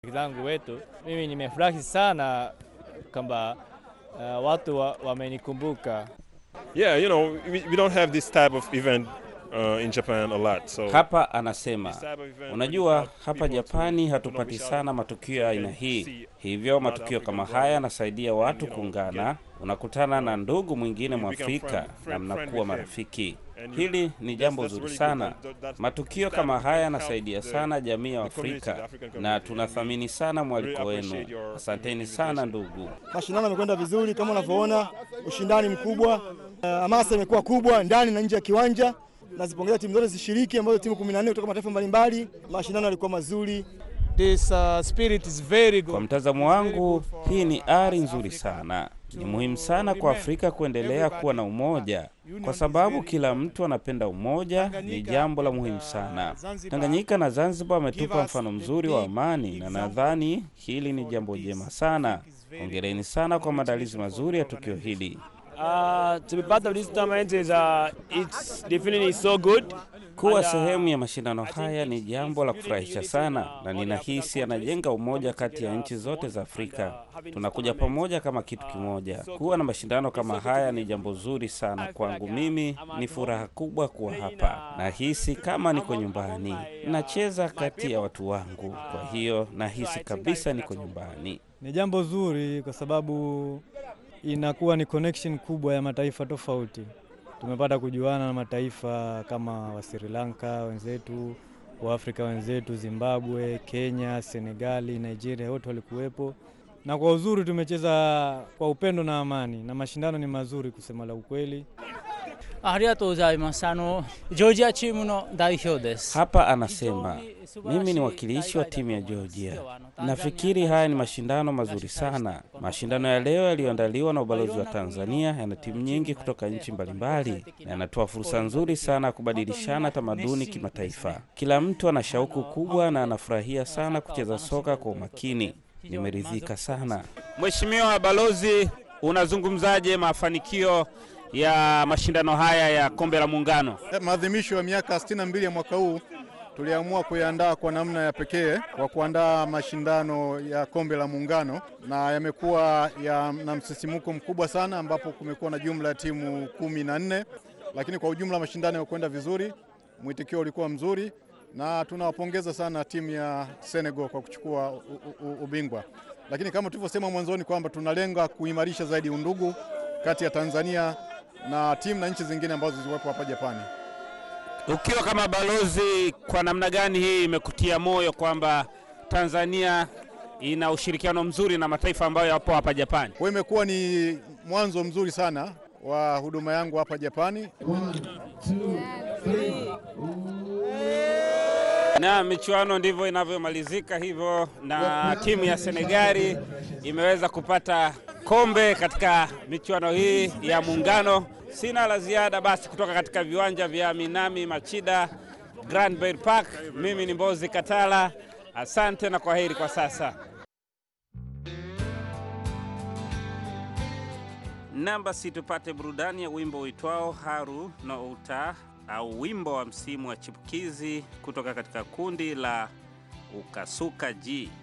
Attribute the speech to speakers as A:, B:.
A: zangu wetu. Mimi nimefurahi sana kwamba uh, watu wamenikumbuka wa
B: Yeah, you know, we, we don't have this type of event uh, in Japan a lot. So
C: Hapa anasema
B: this type of event,
C: unajua,
B: when you have
C: hapa
B: people
C: Japani
B: to-
C: hatupati
B: to know
C: sana
B: each
C: matukio ya aina
B: and
C: hii,
B: see
C: hivyo
B: other
C: matukio kama
B: African
C: haya
B: brothers
C: yanasaidia watu
B: you know,
C: kuungana. Unakutana na ndugu mwingine
B: you become
C: Mwafrika
B: friend-
C: na
B: friend-
C: mnakuwa
B: friend with him.
C: marafiki.
B: And you-
C: Hili ni
B: that's-
C: jambo
B: that's
C: zuri
B: really
C: sana.
B: good. That- that-
C: Matukio
B: that
C: kama
B: can
C: haya
B: help
C: yanasaidia
B: the-
C: sana jamii ya
B: the community, the
C: Afrika
B: African
C: na
B: community.
C: tunathamini sana mwaliko
B: really
C: wenu.
B: appreciate your
C: Asanteni
B: invitation.
C: sana ndugu.
D: Mashindano yamekwenda vizuri kama unavyoona, ushindani mkubwa, uh, hamasa imekuwa kubwa ndani na nje ya kiwanja. Nazipongeza timu zote zishiriki, ambazo timu 14 kutoka mataifa mbalimbali. Mashindano yalikuwa mazuri.
A: This uh, spirit is very good.
C: Kwa mtazamo wangu, hii ni ari nzuri sana. Ni muhimu sana kwa Afrika kuendelea kuwa na umoja, kwa sababu kila mtu anapenda umoja. Ni jambo la muhimu sana. Tanganyika na Zanzibar wametupa mfano mzuri wa amani, na nadhani hili ni jambo jema sana. Hongereni sana kwa maandalizi mazuri ya tukio hili.
E: Uh, to be part of this tournament is uh, it's definitely so good.
C: Kuwa
E: And, uh,
C: sehemu ya mashindano haya ni jambo la kufurahisha sana, na ninahisi anajenga umoja kati ya nchi zote za Afrika. Tunakuja pamoja kama kitu kimoja. Kuwa na mashindano kama haya ni jambo zuri sana kwangu. Mimi ni furaha kubwa kuwa hapa, nahisi kama niko nyumbani. Nacheza kati ya watu wangu, kwa hiyo nahisi kabisa niko nyumbani.
F: Ni jambo zuri kwa sababu inakuwa ni connection kubwa ya mataifa tofauti. Tumepata kujuana na mataifa kama wa Sri Lanka wenzetu, wa Afrika wenzetu, Zimbabwe, Kenya, Senegali, Nigeria, wote walikuwepo, na kwa uzuri tumecheza kwa upendo na amani, na mashindano ni mazuri kusema la ukweli.
G: ありがとうございます。あのジョージアチームの代表です。
C: Hapa anasema mimi ni wakilishi wa timu ya Georgia. Nafikiri haya ni mashindano mazuri sana. Mashindano ya leo yaliyoandaliwa na ubalozi wa Tanzania yana timu nyingi kutoka nchi mbalimbali na yanatoa fursa nzuri sana ya kubadilishana tamaduni kimataifa. Kila mtu ana shauku kubwa na anafurahia sana kucheza soka kwa umakini. Nimeridhika sana.
H: Mheshimiwa Balozi, unazungumzaje mafanikio ya mashindano haya ya kombe la Muungano?
I: Maadhimisho ya miaka 62 ya mwaka huu tuliamua kuiandaa kwa namna ya pekee kwa kuandaa mashindano ya kombe la Muungano, na yamekuwa ya, na msisimuko mkubwa sana, ambapo kumekuwa na jumla ya timu kumi na nne, lakini kwa ujumla mashindano yamekwenda vizuri, mwitikio ulikuwa mzuri, na tunawapongeza sana timu ya Senegal kwa kuchukua u, u, ubingwa. Lakini kama tulivyosema mwanzoni kwamba tunalenga kuimarisha zaidi undugu kati ya Tanzania na timu na nchi zingine ambazo ziliwepo hapa Japani.
H: Ukiwa kama balozi, kwa namna gani hii imekutia moyo kwamba Tanzania ina ushirikiano mzuri na mataifa ambayo yapo hapa Japani?
I: Kwa hiyo imekuwa ni mwanzo mzuri sana wa huduma yangu hapa Japani.
H: Na michuano ndivyo inavyomalizika hivyo, na timu ya Senegali imeweza kupata kombe katika michuano hii ya Muungano. Sina la ziada basi kutoka katika viwanja vya Minami Machida Grand Bay Park. Mimi ni Mbozi Katala, asante na kwaheri kwa sasa.
C: Namba si tupate burudani ya wimbo uitwao Haru no Uta au wimbo wa msimu wa chipukizi kutoka katika kundi la Ukasuka G.